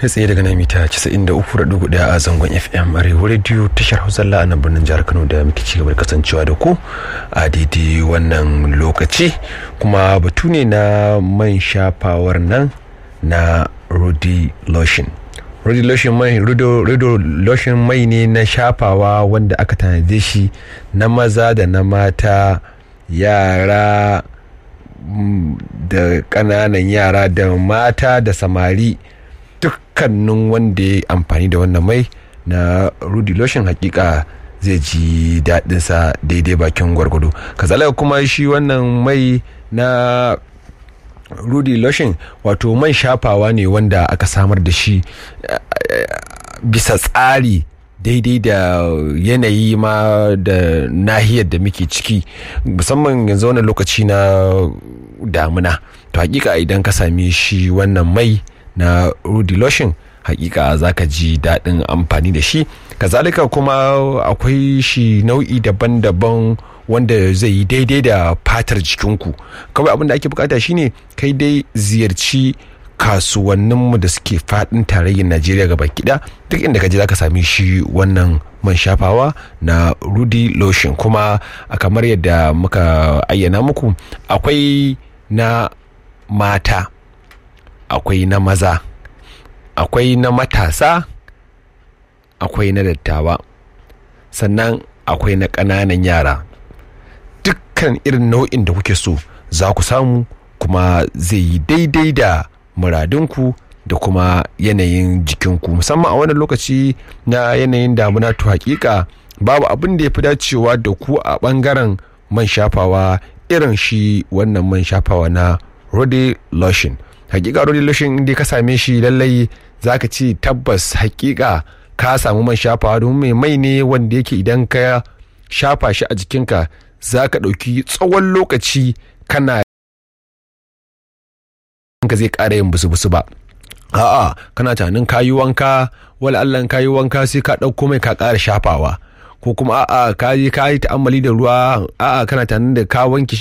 kai tsaye daga nan mita 93.1 a zangon fm arewa radio tashar hausalla a nan birnin jihar kano da muke ci gaba da kasancewa da ku a daidai wannan lokaci kuma batu ne na man shafawar nan na rudy lotion rudy lotion mai rudo lotion mai ne na shafawa wanda aka tanade shi na maza da na mata yara da ƙananan yara da mata da samari dukkanin wanda ya amfani da wannan mai na rudy lotion hakika zai ji daɗinsa daidai bakin gwargwado kazalika kuma shi wannan mai na rudy lotion wato man shafawa ne wanda aka samar da shi bisa tsari daidai da yanayi ma da nahiyar da muke ciki musamman yanzu wannan lokaci na damuna to hakika idan ka sami shi wannan mai na rudy lotion hakika za ka ji daɗin amfani da shi kazalika kuma akwai shi nau'i daban-daban wanda zai yi daidai da fatar jikinku kawai abin da ake bukata shine kai dai ziyarci kasuwanninmu da suke fadin tarayyar najeriya gaba kiɗa duk inda ka je za ka sami shi wannan man shafawa na rudy lotion kuma a kamar yadda muka ayyana muku akwai na mata akwai na maza akwai na matasa akwai na dattawa sannan akwai na ƙananan yara dukkan irin nau'in da kuke so za ku samu kuma zai yi daidai da muradinku da kuma yanayin jikinku musamman a wannan lokaci na yanayin damuna to hakika babu abin da ya fi dacewa da ku a bangaren man shafawa irin shi wannan man shafawa na Rodi lotion hakika Rodi lotion inda ka same shi lallai zaka ce tabbas hakika ka samu man shafawa domin mai mai ne wanda yake idan ka shafa shi a jikinka za ka ɗauki tsawon lokaci kana ka zai ƙara yin busu-busu ba a'a kana tunanin kayi wanka wala Allah kayi wanka sai ka ɗauko mai ka ƙara shafawa ko kuma a'a ka yi ta'ammali da ruwa a'a kana tunanin da ka wanke